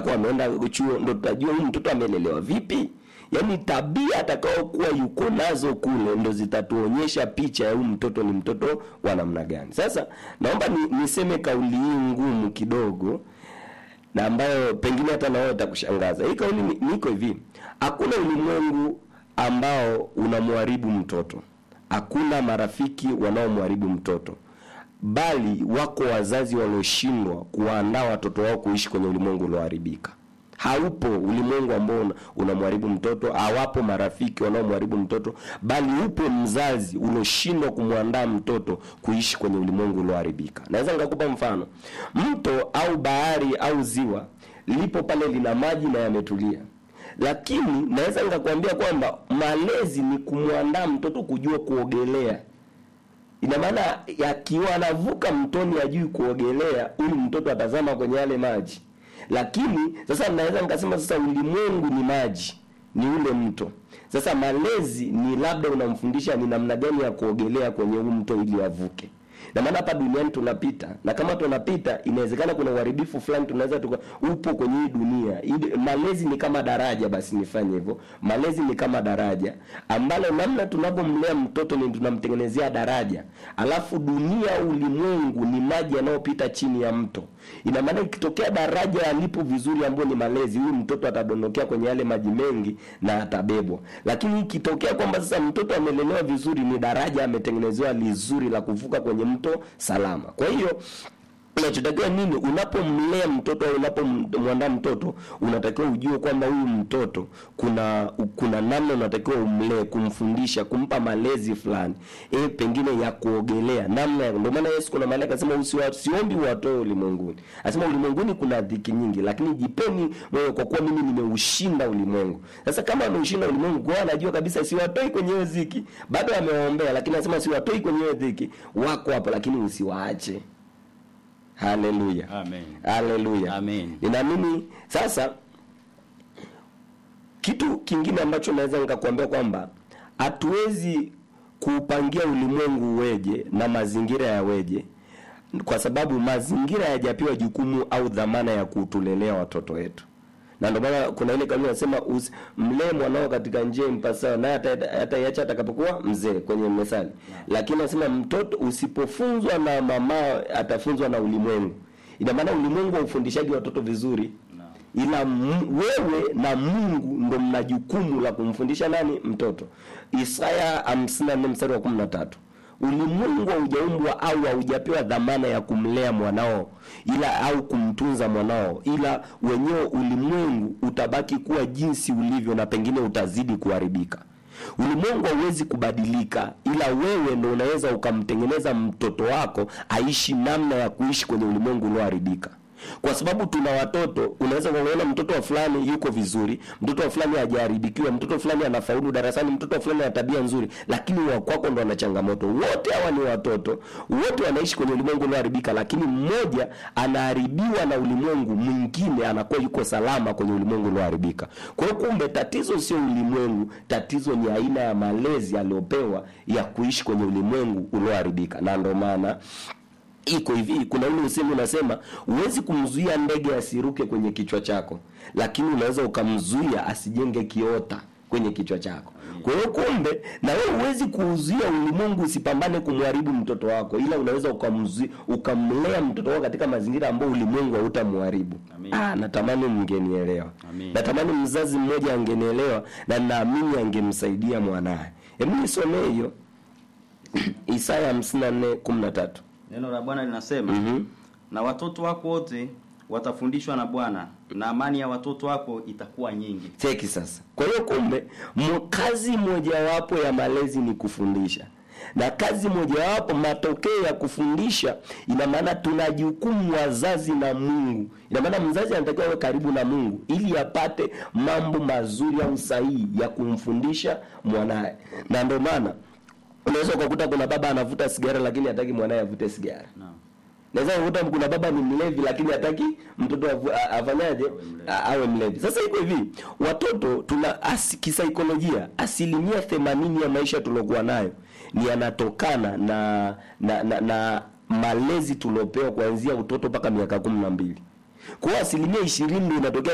atakuwa ameenda chuo ndo tutajua huyu mtoto amelelewa vipi yaani tabia atakaokuwa yuko nazo kule ndo zitatuonyesha picha ya huyu mtoto ni mtoto wa namna gani sasa naomba ni, niseme kauli hii ngumu kidogo na ambayo pengine hata nawe itakushangaza hii kauli ni- niko hivi hakuna ulimwengu ambao unamharibu mtoto hakuna marafiki wanaomharibu mtoto bali wako wazazi walioshindwa kuwaandaa watoto wao kuishi kwenye ulimwengu ulioharibika haupo ulimwengu ambao una- unamharibu mtoto hawapo marafiki wanaomharibu mtoto bali upo mzazi ulioshindwa kumwandaa mtoto kuishi kwenye ulimwengu ulioharibika naweza nikakupa mfano mto au bahari au ziwa lipo pale lina maji na yametulia lakini naweza nikakwambia kwamba malezi ni kumwandaa mtoto kujua kuogelea ina maana akiwa anavuka mtoni ajui kuogelea huyu mtoto atazama kwenye yale maji lakini sasa naweza nikasema sasa ulimwengu ni maji ni ule mto sasa malezi ni labda unamfundisha ni namna gani ya kuogelea kwenye huu mto ili avuke na maana hapa duniani tunapita na kama tunapita inawezekana kuna uharibifu fulani tunaweza tuka upo kwenye hii dunia Ili- malezi ni kama daraja basi nifanye hivyo malezi ni kama daraja ambalo namna tunavyomlea mtoto ni tunamtengenezea daraja alafu dunia ulimwengu ni maji yanayopita chini ya mto ina maana ikitokea daraja alipo vizuri ambayo ni malezi huyu mtoto atadondokea kwenye yale maji mengi na atabebwa lakini ikitokea kwamba sasa mtoto amelelewa vizuri ni daraja ametengenezewa lizuri la kuvuka kwenye mto salama kwa hiyo unachotakiwa nini unapomlea mtoto au unapomwandaa mtoto unatakiwa ujue kwamba huyu mtoto kuna kuna namna unatakiwa umlee kumfundisha kumpa malezi fulani e, pengine ya kuogelea namna ya- ndio maana yesu kuna mahali akasema usiwa- siombi watoe ulimwenguni anasema ulimwenguni kuna dhiki nyingi lakini jipeni moyo kwa kuwa mimi nimeushinda ulimwengu sasa kama ameushinda ulimwengu kwa hiyo anajua kabisa siwatoi kwenye hiyo dhiki bado amewaombea lakini anasema siwatoi kwenye hiyo dhiki wako hapo lakini usiwaache haleluya Amen. haleluya Amen. ninaamini sasa kitu kingine ambacho naweza nikakuambia kwamba hatuwezi kuupangia ulimwengu uweje na mazingira yaweje kwa sababu mazingira hayajapewa jukumu au dhamana ya kutulelea watoto wetu na ndio maana kuna ile kauli inasema usi- mlee mwanao katika njia impasayo naye ata- ataiacha atakapokuwa mzee kwenye methali lakini anasema mtoto usipofunzwa na mama atafunzwa na ulimwengu ina maana ulimwengu haufundishaji watoto vizuri ila m- wewe na mungu ndo mna jukumu la kumfundisha nani mtoto isaya 54 mstari wa 13 ulimwengu haujaumbwa au haujapewa dhamana ya kumlea mwanao ila au kumtunza mwanao ila wenyewe ulimwengu utabaki kuwa jinsi ulivyo na pengine utazidi kuharibika ulimwengu hauwezi kubadilika ila wewe ndo unaweza ukamtengeneza mtoto wako aishi namna ya kuishi kwenye ulimwengu ulioharibika kwa sababu tuna watoto unaweza kuona mtoto wa fulani yuko vizuri mtoto wa fulani hajaharibikiwa mtoto fulani anafaulu darasani mtoto wa fulani ana tabia nzuri lakini wa kwako ndo ana changamoto wote hawa ni watoto wote wanaishi kwenye ulimwengu ulioharibika lakini mmoja anaharibiwa na ulimwengu mwingine anakuwa yuko salama kwenye ulimwengu ulioharibika kwa hiyo kumbe tatizo sio ulimwengu tatizo ni aina ya malezi aliyopewa ya kuishi kwenye ulimwengu ulioharibika na ndo maana iko hivi kuna ule usemi unasema huwezi kumzuia ndege asiruke kwenye kichwa chako lakini unaweza ukamzuia asijenge kiota kwenye kichwa chako kwa hiyo kumbe na wewe huwezi kuuzuia ulimwengu usipambane kumharibu mtoto wako ila unaweza ukamzuia ukamlea mtoto wako katika mazingira ambayo ulimwengu hautamharibu Amin. ah, natamani mngenielewa Amin. natamani mzazi mmoja angenielewa na naamini angemsaidia mwanaye hebu nisomee hiyo isaya 54 13 Neno la Bwana linasema Mhm. na watoto wako wote watafundishwa na Bwana na amani ya watoto wako itakuwa nyingi. cheki sasa kwa hiyo kumbe mo- kazi mojawapo ya malezi ni kufundisha na kazi mojawapo matokeo ya kufundisha ina maana tuna jukumu wazazi na mungu ina maana mzazi anatakiwa awe karibu na mungu ili apate mambo mazuri au sahihi ya kumfundisha mwanaye na ndio maana unaweza ukakuta kuna baba anavuta sigara lakini hataki mwanaye avute sigara Naam. naweza kukuta kuna baba ni mlevi lakini hataki mtoto avu- a- afanyaje A- awe mlevi sasa iko hivi watoto tuna asi, kisaikolojia asilimia themanini ya maisha tuliokuwa nayo ni yanatokana na na, na, na malezi tuliopewa kuanzia utoto mpaka miaka kumi na mbili kwa hiyo asilimia ishirini ndio inatokea